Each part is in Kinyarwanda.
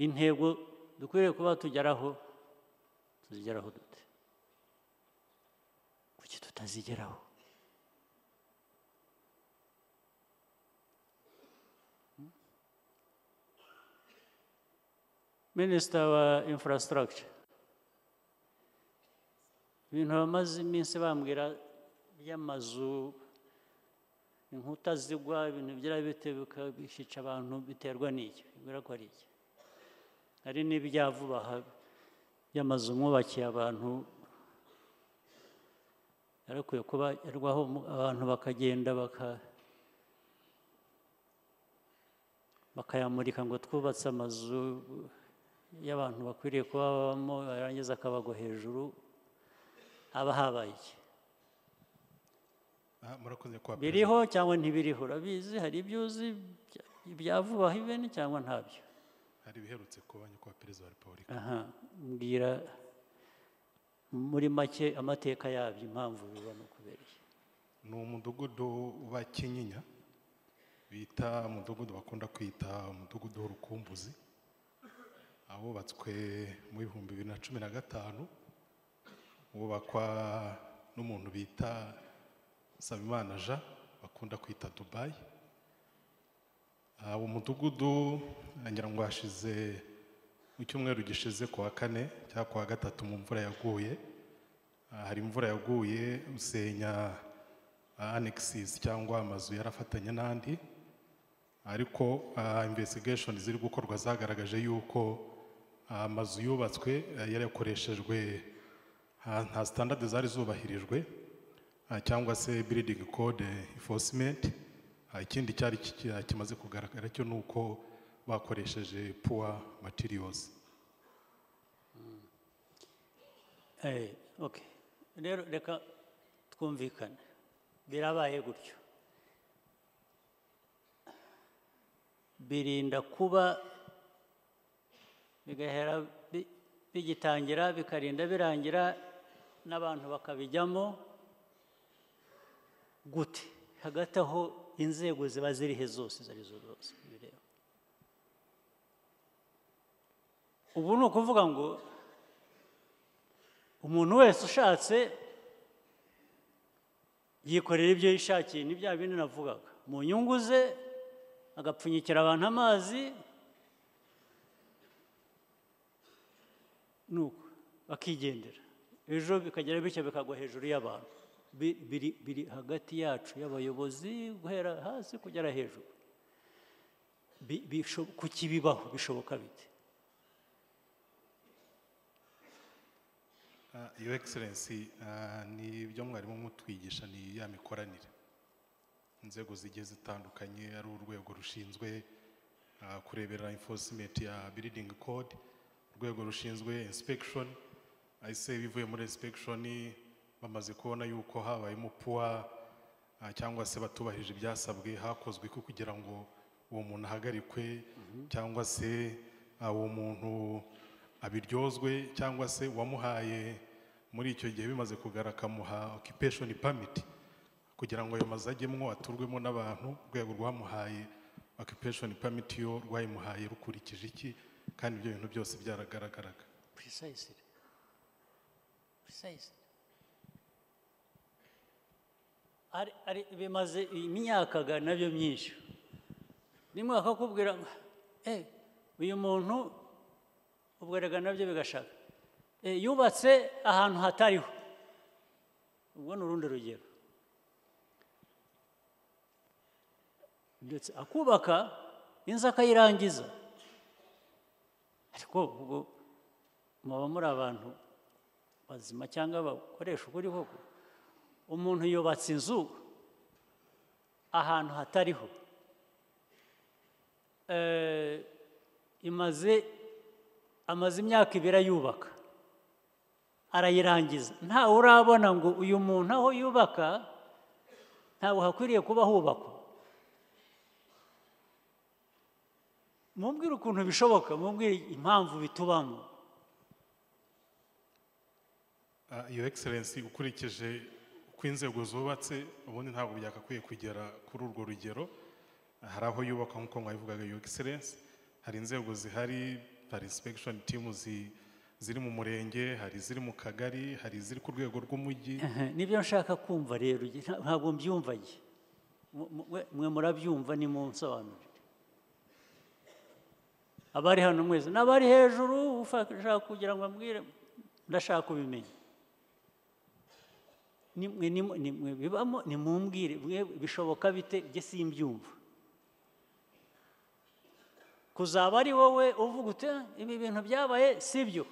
intego dukwiriye kuba tugeraho tuzigeraho dute kuki tutazigeraho minisita wa infrastructure ibintu bamaze iminsi bambwira by'amazu inkuta zigwa ibintu byari bitebuka bishica abantu biterwa n'iki bibwira ko ari iki hari n'ibya vuba aha by'amazu mwubakiye abantu yarakwiye kuba yarwaho abantu bakagenda bakayamurika ngo twubatse amazu y'abantu bakwiriye kuba babamo yarangiza akabago hejuru haba habaye iki murakoze kwa biriho cyangwa ntibiriho urabizi hari ibyo uzi ibya vuba iveni cyangwa ntabyo hari ibiherutse kuba nyakubahwa perezida wa repubulika aha mbwira muri make amateka yabyo impamvu biba no kubereye ni umudugudu wa kinyinya bita umudugudu bakunda kwita umudugudu w'urukumbuzi abubatswe mu bihumbi bibiri na cumi na gatanu wubakwa n'umuntu bita nsabimana jean bakunda kwita dubayi uwo mudugudu ngira ngo hashize mu cyumweru gishize ku wa kane cyangwa ku wa gatatu mu mvura yaguye hari imvura yaguye usenya anexis cyangwa amazu yarafatanye n'andi ariko investigation ziri gukorwa zagaragaje yuko amazu yubatswe yarakoreshejwe nta standard zari zubahirijwe cyangwa se building code enforcement ikindi cyari kimaze kugaragara cyo ni uko bakoresheje puwa matiriyozi rero reka twumvikane birabaye gutyo birinda kuba bigahera bigitangira bikarinda birangira n'abantu bakabijyamo gute hagati aho inzego ziba zirihe zose izo arizo zose bireba ubu ni ukuvuga ngo umuntu wese ushatse yikorera ibyo yishakiye ni bya bindi navugaga mu nyungu ze agapfunyikira abantu amazi nuko bakigendera ejo bikagera bityo bikagwa hejuru y'abantu biri biri hagati yacu y'abayobozi guhera hasi kugera hejuru kuki bibaho bishoboka bite iyo egiserensi ni ibyo mwarimu mutwigisha ni ya mikoranire inzego zigiye zitandukanye ari urwego rushinzwe kurebera enforcement ya building code urwego rushinzwe inspection ese bivuye muri inspection bamaze kubona yuko habayemo puwa cyangwa se batubahije ibyasabwe hakozwe ko kugira ngo uwo muntu ahagarikwe cyangwa se uwo muntu abiryozwe cyangwa se uwamuhaye muri icyo gihe bimaze kugaragara akamuha occupation permit kugira ngo ayo mazu ajyemo aturwemo n'abantu urwego rwamuhaye occupation permit yo rwayimuhaye rukurikije iki kandi ibyo bintu byose byaragaragaraga precisely precisely bimaze imyaka nabyo myinshi rimwe bakakubwira uyu muntu ubwo rega nabyo bigashaka yubatse ahantu hatariho ubwo ni urundi rugero ndetse akubaka inzu akayirangiza ariko ubwo muba muri abantu bazima cyangwa bakoresha ukuri koko umuntu yubatse inzu ahantu hatariho imaze amaze imyaka ibiri ayubaka arayirangiza ntawe urabona ngo uyu muntu aho yubaka ntabwo hakwiriye kuba hubakwa mubwire ukuntu bishoboka mubwire impamvu bitubamo iyo egiserensi ukurikije inzego zubatse ubundi ntabwo byakakwiye kugera kuri urwo rugero hari aho yubakwa nk'uko mwabivugaga iyo egiserensi hari inzego zihari hari insipegishoni timu zi- ziri mu murenge hari iziri mu kagari hari iziri ku rwego rw'umujyi Aha, nibyo nshaka kumva rero nge- nta- ntabwo mbyumvaye Mu- mu- mwe- mwe murabyumva ni munsobanurire abari hano mwese n'abari hejuru ushaka kugira ngo ambwire ndashaka kubimenya Ni mwe- ni mwe- ni mwe bibamo nimumbwire mwe bishoboka bite njye simbyumva kuzaba ari wowe uvuga uti "Ah, ibi bintu byabaye sibyo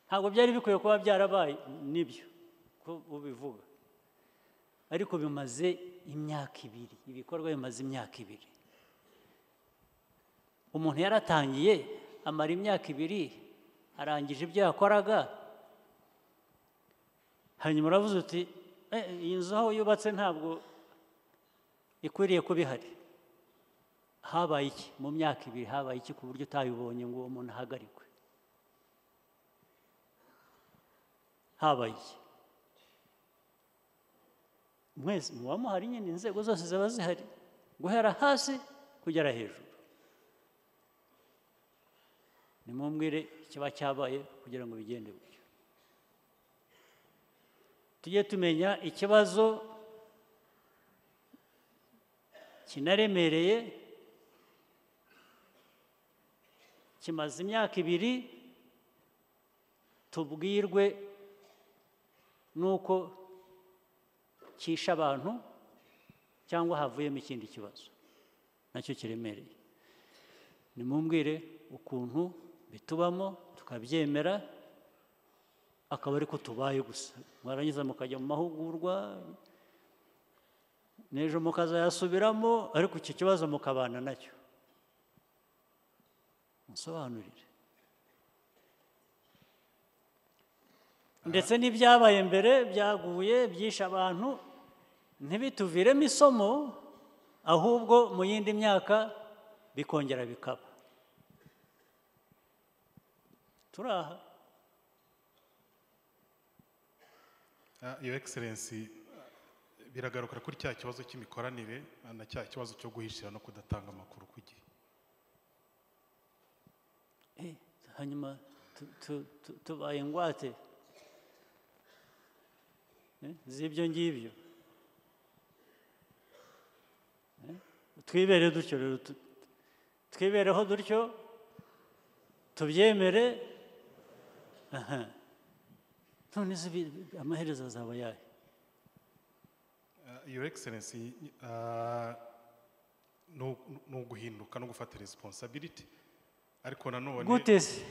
ntabwo byari bikwiye kuba byarabaye nibyo ko ubivuga ariko bimaze imyaka ibiri ibikorwa bimaze imyaka ibiri umuntu yaratangiye amara imyaka ibiri arangije ibyo yakoraga hanyuma uravuze uti "Eh, iyi nzu aho yubatse ntabwo ikwiriye kuba ihari habaye iki mu myaka ibiri habaye iki ku buryo utayibonye ngo uwo muntu ahagarikwe habaye iki mwese muba muhari nyine inzego zose ziba zihari guhera hasi kugera hejuru nimumbwire ikiba cyabaye kugira ngo bigende gutyo tujye tumenya ikibazo kinaremereye kimaze imyaka ibiri tubwirwe nuko cyisha abantu cyangwa havuyemo ikindi kibazo nacyo kiremereye nimumbwire ukuntu bitubamo tukabyemera akaba ariko tubaye gusa mwarangiza mukajya mu mahugurwa n'ejo mukazayasubiramo ariko icyo kibazo mukabana nacyo musobanurire ndetse n'ibyabaye mbere byaguye byishe abantu ntibituviremo isomo ahubwo mu yindi myaka bikongera bikaba turi aha Ah, Your Excellency, biragaruka kuri cya kibazo cy'imikoranire ah, na cya kibazo cyo guhishira no kudatanga amakuru ku gihe. Eh, hanyuma tu- tu- tu- tubaye ingwate Eh, z'ibyo ngibyo Eh, twibere dutyo rero tu- twibereho dutyo tubyemere aha none se bi- bi- amaherezo azaba yayo Ah, Your Excellency, ah, ni u- ni uguhinduka no gufata responsibility ariko nanone gute se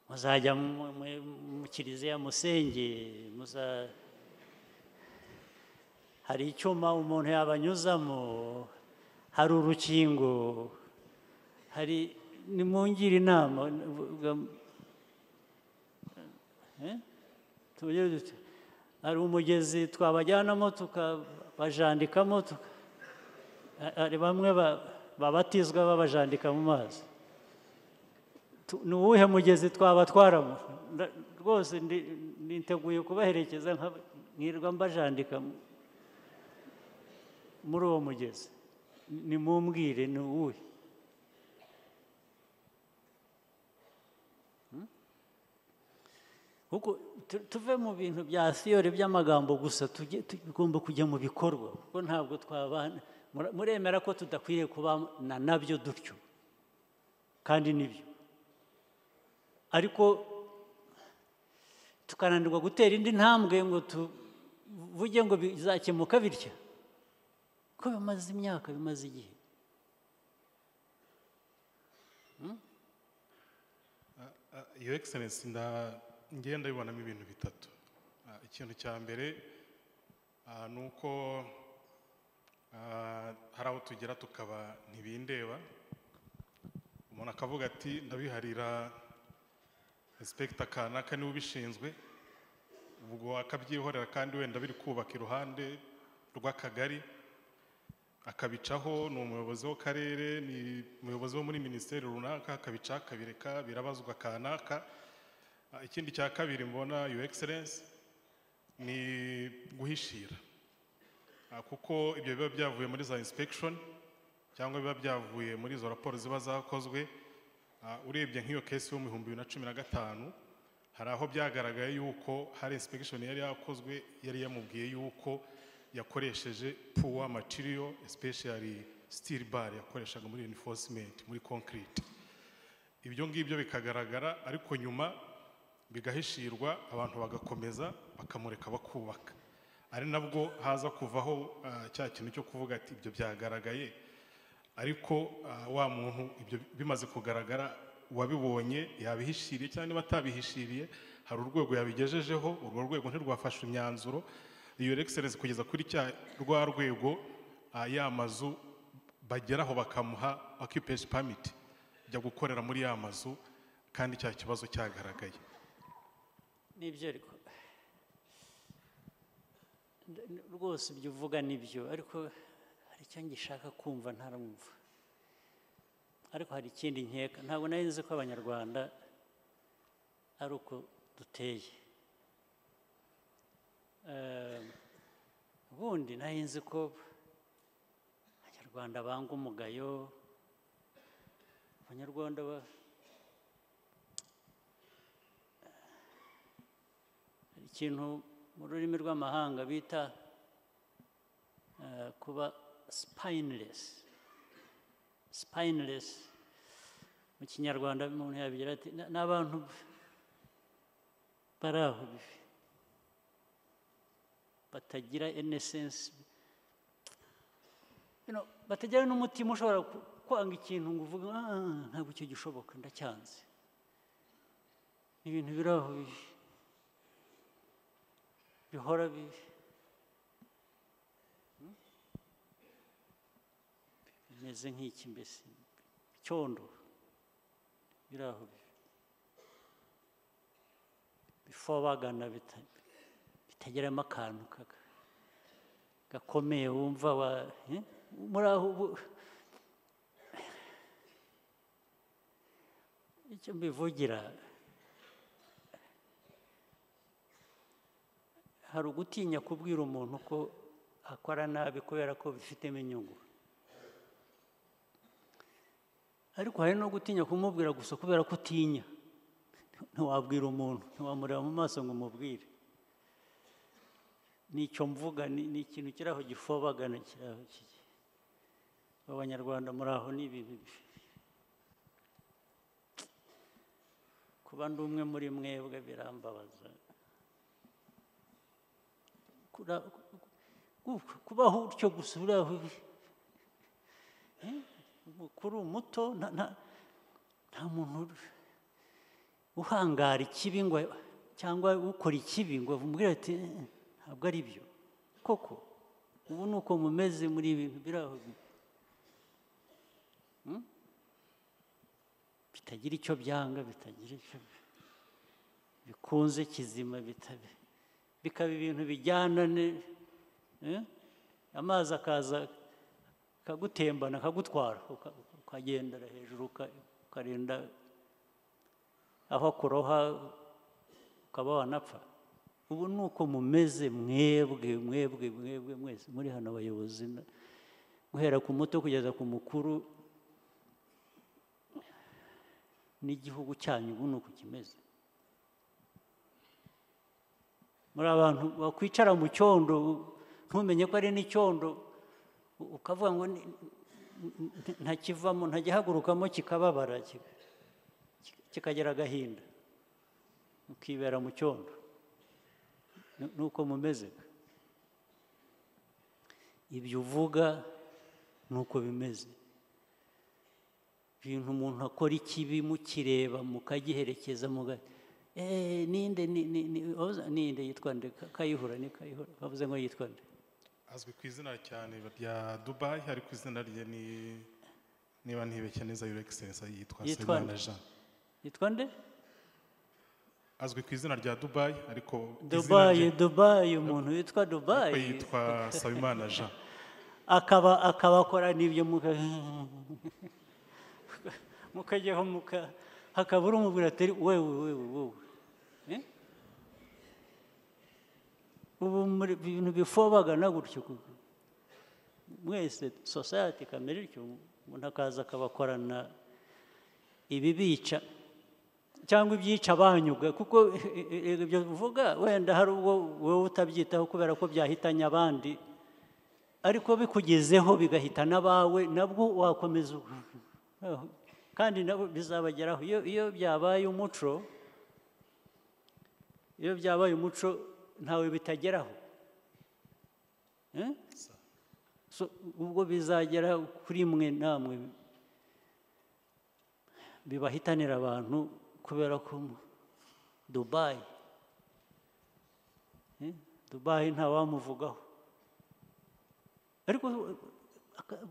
muzajya mu- mu- mu kiliziya musenge muza hari icyuma umuntu yabanyuzamo hari urukingo hari nimungire inama vuga- eh? Tuvuge dute? hari umugezi twabajyanamo tukabajandikamo tuka hari bamwe ba- babatizwa babajandika mu mazi Tu- ni uwuhe mugezi twabatwaramo Nda- rwose ndi- niteguye kubaherekeza nka- nkirirwa mbajandika mu- muri uwo mugezi Ni- nimumbwire ni uwuhe Hmm? kuko tu- tuve mu bintu bya siyori by'amagambo gusa tujye- tugomba kujya mu bikorwa kuko ntabwo twabana mura- muremera ko tudakwiriye kubana nabyo dutyo kandi nibyo ariko tukananirwa gutera indi ntambwe ngo tuvuge ngo bizakemuka bitya ko bimaze imyaka bimaze igihe Ah, Your Excellency, nda ngenda bibonamo ibintu bitatu. Ah, Ikintu cya mbere ah, ni uko ah, hari aho tugera tukaba ntibindeba umuntu akavuga ati ndabiharira Inspector kanaka niwe ubishinzwe ubwo akabyihorera kandi wenda biri kubaka iruhande rw'akagari akabicaho ni umuyobozi w'akarere ni umuyobozi wo muri minisiteri runaka akabica akabireka birabazwa kanaka Ah, ikindi cya kabiri mbona your excellence ni guhishira Ah, kuko ibyo biba byavuye muri za inspection cyangwa biba byavuye muri izo raporo ziba zakozwe Ah, urebye nk'iyo kesi yo mu bihumbi bibiri na cumi na gatanu hari aho byagaragaye yuko hari insipegishoni yari yakozwe yari yamubwiye yuko yakoresheje puwa matiriyo especially steel bar yakoreshaga muri enforcement muri concrete ibyo ngibyo bikagaragara ariko nyuma bigahishirwa abantu bagakomeza bakamureka bakubaka ari nabwo haza kuvaho ah, cya kintu cyo kuvuga ati ibyo byagaragaye ariko ah, wa muntu ibyo bimaze kugaragara uwabibonye yabihishiriye cyangwa niba atabihishiriye hari urwego yabigejejeho urwo rwego ntirwafashe imyanzuro iyo egiserensi kugeza kuri cya rwa rwego ah, ya mazu bageraho bakamuha okipeshi pamiti ajya gukorera muri ya mazu kandi cya kibazo cyagaragaye nibyo ariko Nda- n- rwose ibyo uvuga nibyo ariko hari icyo ngishaka kumva ntaramwumva ariko hari ikindi nkeka ntabwo nari nzi ko abanyarwanda ari uko duteye Eh, ubundi nari nzi ko abanyarwanda banga umugayo abanyarwanda ba hari ikintu mu rurimi rw'amahanga bita eh, kuba spineless spineless mu kinyarwanda umuntu yabigira ati "Na- ni abantu bari aho bibi." batagira innocence You know, batagira n'umutima ushobora ku- kwanga ikintu ngo uvuge "Ah, ntabwo icyo gishoboka ndacyanze Ni ibintu biri aho bibi bihora bibi Hmm? bimeze nk'iki mbese icyondo biri aho bibi bifobagana bita- bitageramo akantu kaga- gakomeye wumva wa eh? muri aho ubu icyo mbivugira hari ugutinya kubwira umuntu ko akora nabi kubera ko bifitemo inyungu ariko hari no gutinya kumubwira gusa kubera ko utinya ntiwabwira umuntu ntiwamureba mu maso ngo umubwire ni icyo mvuga ni ni ikintu kiri aho gifobagana kiri aho kiri abanyarwanda muri aho ni ibintu bi- kuba ndi umwe muri mwebwe birambabaza Kura- ku- kubaho utyo gusa uri aho uri. Eh, umukuru muto nta- nta- nta muntu uri- uhangara ikibi ngo cyangwa ukora ikibi ngo amubwire ati "Eh, ntabwo ari byo koko ubu ni uko mumeze muri ibi bintu biri aho bibi." Hmm? bitagira icyo byanga bitagira icyo bikunze kizima bitabe bikaba ibintu bijyana ne- eh? amazi akaza akagutembana akagutwara uka- ukagendera hejuru uka- ukarinda aho kuroha ukaba wanapfa ubu ni uko mumeze mwebwe mwebwe mwebwe mwese muri hano abayobozi na- guhera ku muto kugeza ku mukuru n'igihugu cyanyu ubu ni uku kimeze muri abantu bakwicara mu cyondo ntumenye ko ari n'icyondo u- ukavuga ngo ni- nti- ntakivamo ntajyahagurukamo kikababara kika- kika- kikagira agahinda mukibera mu cyondo Ni- ni uko mumeze ibyo uvuga ni uko bimeze ibintu umuntu akora ikibi mukireba mukagiherekeza muga eee ninde ni- ni- ni- wabuze- ninde yitwa nde Ka- kayihura ni kayihura bavuze ngo yitwa nde azwi ku izina cyane rya dubayi ariko izina rye ni niba ntibeshya neza your excellence Yitwa yitwa Nsabimana nde? Jean yitwa nde azwi ku izina rya dubayi ariko izina rye dubayi dubayi umuntu witwa ariko dubayi yitwa Nsabimana Jean akaba akabakora n'ibyo muka mukajyaho muka hakaba uri umubwira atari wewe wewe wowe Eh? ubu muri ibintu bifobagana gutyo ku- mwese sosayati kamere ityo umuntu akaza akabakorana ibibica cyangwa ibyica abanyuga kuko ibyo uvuga wenda hari ubwo wowe utabyitaho kubera ko byahitanye abandi ariko bikugezeho bigahitana abawe nabwo wakomeza kandi nabo bizabageraho iyo iyo byabaye umuco iyo byabaye umuco ntawe bitageraho Eh? So, ubwo bizagera kuri mwe namwe bibahitanira abantu kubera ko mu- dubayi Eh? dubayi ntawamuvugaho ariko uh, aka-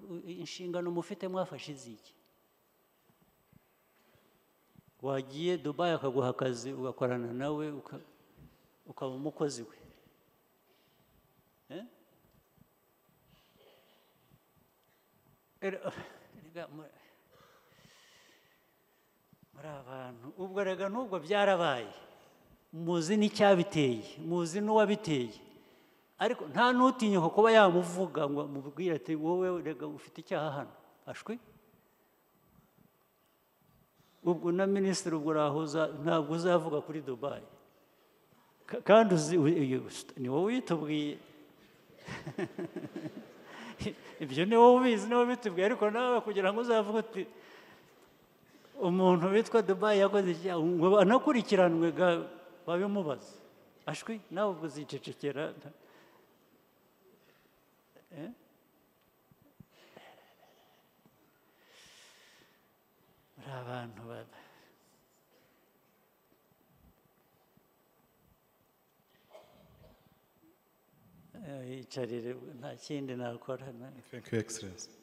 inshingano mufite mwafashe iziki wagiye dubayi akaguha akazi ugakorana nawe uka- ukaba umukozi we Eh? Rero, erega mu- muri abantu ubwo rega n'ubwo byarabaye muzi n'icyabiteye muzi n'uwabiteye ariko nta n'utinyuka kuba yamuvuga ngo amubwire ati wowe rega ufite icyaha hano ashwi ubwo na minisitiri ubwo urahuza ntabwo uzavuga kuri dubayi Ka- kandi uzi u- uyu- ni wowe uyitubwiye ibyo ni wowe ubizi ni wowe ubitubwiye ariko nawe kugira ngo uzavuge uti umuntu witwa dubayi yakoze icyaha ngo anakurikiranwe ga babimubaze ashwi nawe ubwo uzicecekera Eh? muri abantu ba- Eh, yicarire nta kindi nakora na- thank you excellence